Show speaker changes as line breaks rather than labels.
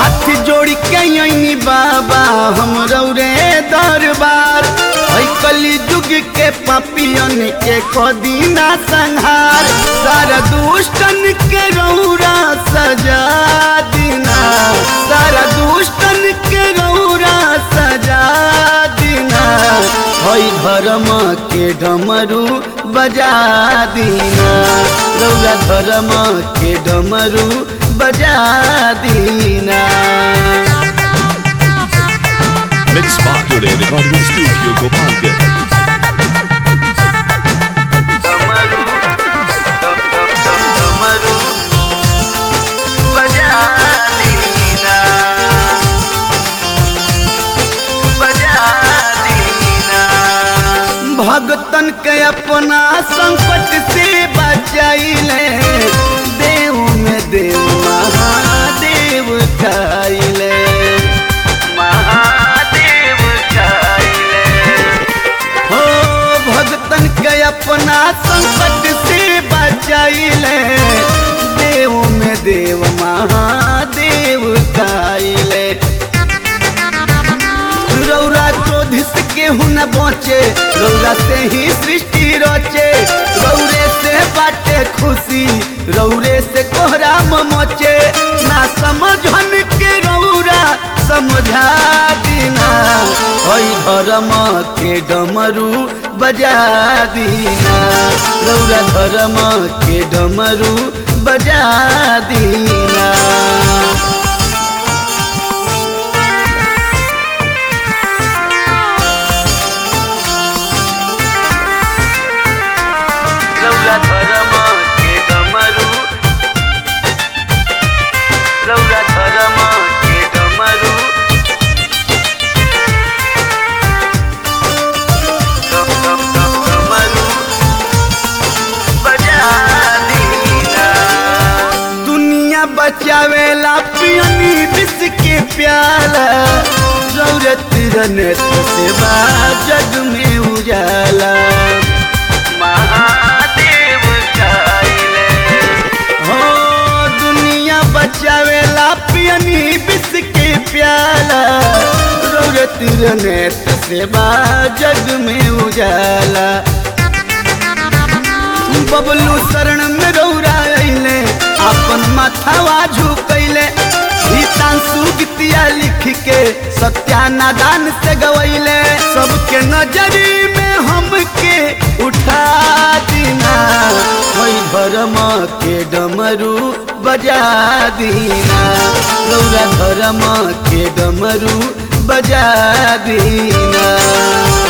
हाथ जोड़ी के यही बाबा हम रौरे दरबार है कली युग के पापियन के कदीना संहार सारा दुष्टन के रौरा सजा दीना सारा दुष्टन के रौरा सजा दीना है धर्म के डमरू बजा दीना रौरा धर्म के डमरू बजा दीना
Mix Factory Recording Studio Gopalganj.
भगतन के अपना संकट से बचाइले देव में देव महादेव खाइले महादेव खाइले हो भगतन के अपना संकट से बचाइले देव में देव महादेव खाइले रौरा क्रोधित केहू न बचे रौरा से ही सृष्टि रचे रौरे से बाटे खुशी रौरे से कोहरा मचे ना समझन के रौरा समझा दीना हई धर्म के डमरू बजा दीना रौरा धर्म के डमरू बजा दीना रौला धर्म के डमरू रौला धर्म के डमरू डम डम डम डमरू बजा दीना दुनिया बचावेला पियनी विष के प्याला जरूरत रने सेवा जग में उजाला महादेव खाइले हो दुनिया बचावेला पियनी विष के प्याला जरूरत रने सेवा जग में उजाला बबलू शरण में रौरा अइले अपन माथावा झुकैले गीतांशु गीतिया लिख के सत्या नादान से गवैले सबके नजरी में हमके उठा दीना वही धर्म के डमरू बजा दीना रौरा धर्म के डमरू बजा दीना